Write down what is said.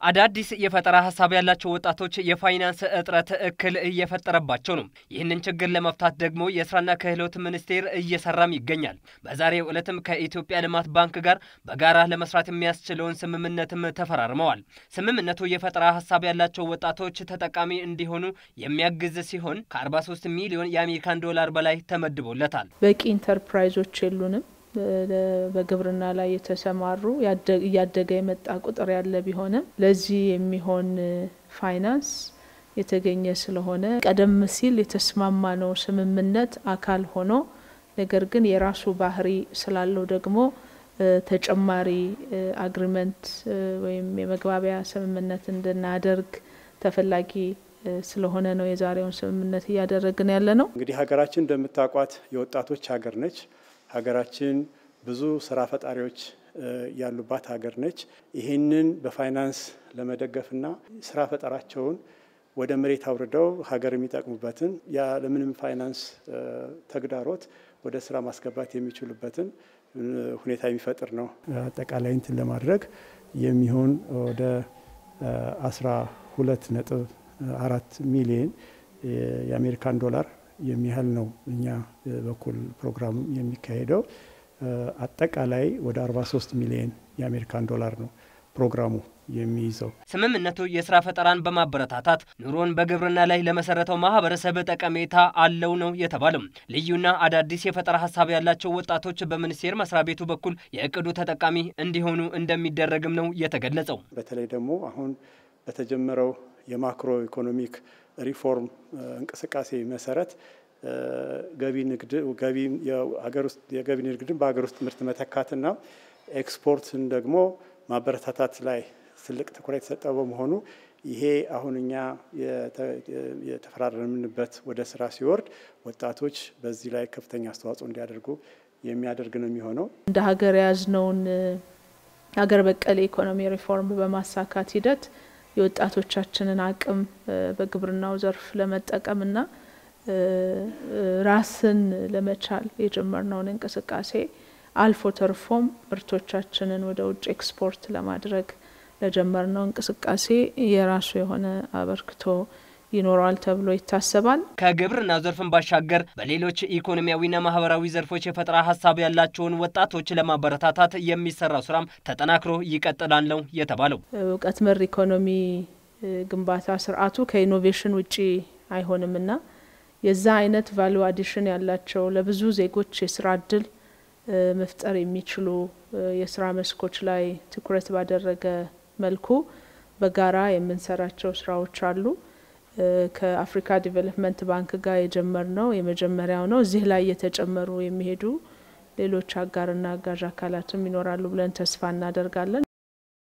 አዳዲስ የፈጠራ ሀሳብ ያላቸው ወጣቶች የፋይናንስ እጥረት እክል እየፈጠረባቸው ነው። ይህንን ችግር ለመፍታት ደግሞ የስራና ክህሎት ሚኒስቴር እየሰራም ይገኛል። በዛሬው ዕለትም ከኢትዮጵያ ልማት ባንክ ጋር በጋራ ለመስራት የሚያስችለውን ስምምነትም ተፈራርመዋል። ስምምነቱ የፈጠራ ሀሳብ ያላቸው ወጣቶች ተጠቃሚ እንዲሆኑ የሚያግዝ ሲሆን ከ43 ሚሊዮን የአሜሪካን ዶላር በላይ ተመድቦለታል። በቂ ኢንተርፕራይዞች የሉንም። በግብርና ላይ የተሰማሩ እያደገ የመጣ ቁጥር ያለ ቢሆንም ለዚህ የሚሆን ፋይናንስ የተገኘ ስለሆነ ቀደም ሲል የተስማማነው ስምምነት አካል ሆኖ ነገር ግን የራሱ ባህሪ ስላለው ደግሞ ተጨማሪ አግሪመንት ወይም የመግባቢያ ስምምነት እንድናደርግ ተፈላጊ ስለሆነ ነው የዛሬውን ስምምነት እያደረግን ያለ ነው። እንግዲህ ሀገራችን እንደምታውቋት የወጣቶች ሀገር ነች። ሀገራችን ብዙ ስራ ፈጣሪዎች ያሉባት ሀገር ነች። ይህንን በፋይናንስ ለመደገፍና ስራ ፈጠራቸውን ወደ መሬት አውርደው ሀገር የሚጠቅሙበትን ያለምንም ፋይናንስ ተግዳሮት ወደ ስራ ማስገባት የሚችሉበትን ሁኔታ የሚፈጥር ነው። አጠቃላይ እንትን ለማድረግ የሚሆን ወደ አስራ ሁለት ነጥብ አራት ሚሊየን የአሜሪካን ዶላር የሚያህል ነው እኛ በኩል ፕሮግራም የሚካሄደው። አጠቃላይ ወደ 43 ሚሊዮን የአሜሪካን ዶላር ነው ፕሮግራሙ የሚይዘው። ስምምነቱ የስራ ፈጠራን በማበረታታት ኑሮን በግብርና ላይ ለመሰረተው ማህበረሰብ ጠቀሜታ አለው ነው የተባለው። ልዩና አዳዲስ የፈጠራ ሀሳብ ያላቸው ወጣቶች በሚኒስቴር መስሪያ ቤቱ በኩል የእቅዱ ተጠቃሚ እንዲሆኑ እንደሚደረግም ነው የተገለጸው። በተለይ ደግሞ አሁን በተጀመረው የማክሮ ኢኮኖሚክ ሪፎርም እንቅስቃሴ መሰረት ገቢ ንግድ ገቢ የገቢ ንግድን በሀገር ውስጥ ምርት መተካትና ኤክስፖርትን ደግሞ ማበረታታት ላይ ትልቅ ትኩረት የተሰጠው በመሆኑ ይሄ አሁን እኛ የተፈራረምንበት ወደ ስራ ሲወርድ ወጣቶች በዚህ ላይ ከፍተኛ አስተዋጽኦ እንዲያደርጉ የሚያደርግ ነው የሚሆነው። እንደ ሀገር የያዝነውን ሀገር በቀል የኢኮኖሚ ሪፎርም በማሳካት ሂደት የወጣቶቻችንን አቅም በግብርናው ዘርፍ ለመጠቀምና ራስን ለመቻል የጀመርነውን እንቅስቃሴ አልፎ ተርፎም ምርቶቻችንን ወደ ውጭ ኤክስፖርት ለማድረግ ለጀመርነው እንቅስቃሴ የራሱ የሆነ አበርክቶ ይኖረዋል ተብሎ ይታሰባል። ከግብርና ዘርፍን ባሻገር በሌሎች ኢኮኖሚያዊና ማህበራዊ ዘርፎች የፈጠራ ሀሳብ ያላቸውን ወጣቶች ለማበረታታት የሚሰራው ስራም ተጠናክሮ ይቀጥላል ነው የተባለው። እውቀት መር ኢኮኖሚ ግንባታ ስርዓቱ ከኢኖቬሽን ውጪ አይሆንምና የዛ አይነት ቫሉ አዲሽን ያላቸው ለብዙ ዜጎች የስራ እድል መፍጠር የሚችሉ የስራ መስኮች ላይ ትኩረት ባደረገ መልኩ በጋራ የምንሰራቸው ስራዎች አሉ። ከአፍሪካ ዲቨሎፕመንት ባንክ ጋር የጀመርነው የመጀመሪያው ነው። እዚህ ላይ እየተጨመሩ የሚሄዱ ሌሎች አጋርና አጋዥ አካላትም ይኖራሉ ብለን ተስፋ እናደርጋለን።